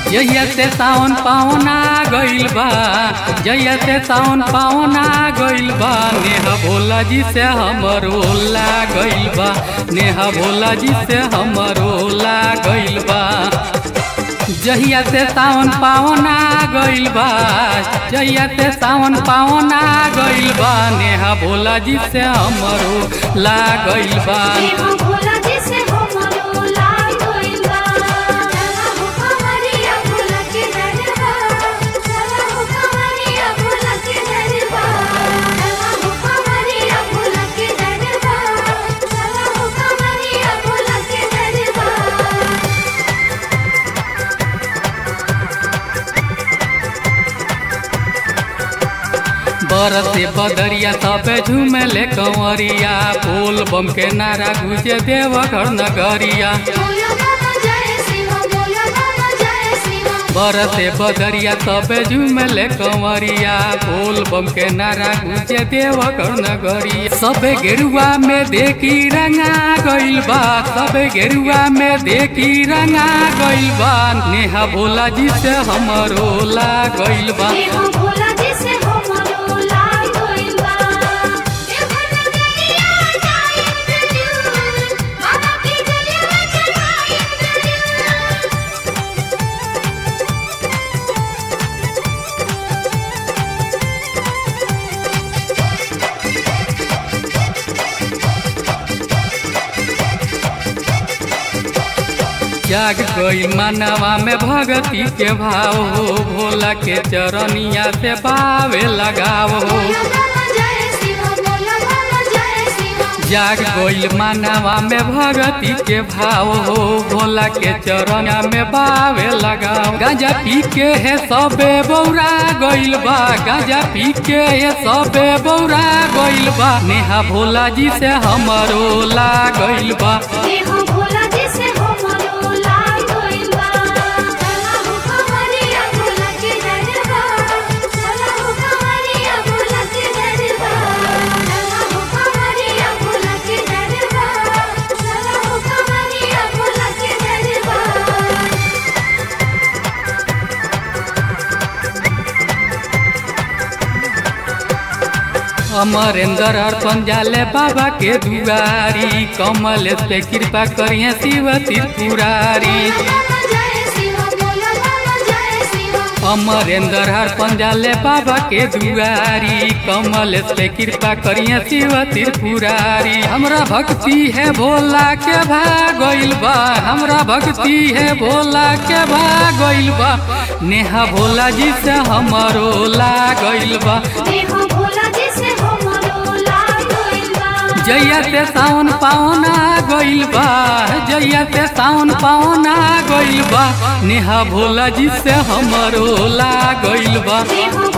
जहिया से सावन पावना गइल बा जहिया से सावन पावना गइल बा नेहा भोला जी से हमरो ला गइल बा नेहा भोला जी से हमरो ला गइल बा जहिया से सावन पावना गइल बा जहिया से सावन पावना गइल बा नेहा भोला जी से हमरो ला गइल बा नेहा भोला जी से हमरो लाग गइल बा चला हो कमरिया भोला के दरबार चला हो कमरिया भोला के दरबार चला हो कमरिया भोला के दरबार चला हो कमरिया भोला के दरबार बरसे बदरिया सबे झूमले कंवरिया बोल बम के नारा गुजे देवघर नगरिया बोलो बाबा जय शिव बोलो बाबा जय शिव बरसे बदरिया सबे झूमले कंवरिया बोल बम के नारा गुजे देवघर नगरिया सबे गेरुआ में देखी रंगा गइल बा सबे गेरुआ में देखी रंगा गइल बा नेहा भोला जी से हमरो ला गइल बा नेहा भोला जी से हमरो लाग गइल बा देवघर नगरिया जाइब जरूर बाबा के जलवा चढ़ाइब जरूर जाग गई मानवा में भगती के भाव हो भोला के चरनिया से पावे लगाव हो बोलो बाबा जय शिव बोलो बाबा जय शिव जाग गई मानवा में भगती के भाव हो भोला के चरनिया में पावे लगाव गांजा पी के है सबे बौरा गइल बा गांजा पी के है सबे बौरा गइल बा नेहा भोला जी से हमरो ला गइल बा नेहा भोला जी से हमरो लाग गइल बा चला हो कमरिया भोला के दरबार चला हो कमरिया भोला के दरबार चला हो कमरिया भोला के दरबार चला हो कमरिया भोला के दरबार अमरेंद्र अर्पण जाले बाबा के दुआरी कमल पे कृपा करिए शिव त्रिपुरारी बाबा जय शिव बोलो बाबा जय शिव अमरेंद्र अर्पण जाले बाबा के दुआरी कमल पे कृपा करिए शिव त्रिपुरारी हमरा भक्ति है भोला के भागइल बा हमरा भक्ति है भोला के भागइल बा नेहा भोला जी से हमरो लागइल बा नेहा भोला जी से हमरो लाग गइल बा जैया से सावन पावना गइल बा जैया से सावन पावना गइल बा नेहा भोला जी से हमरो ला गइल बा नेहा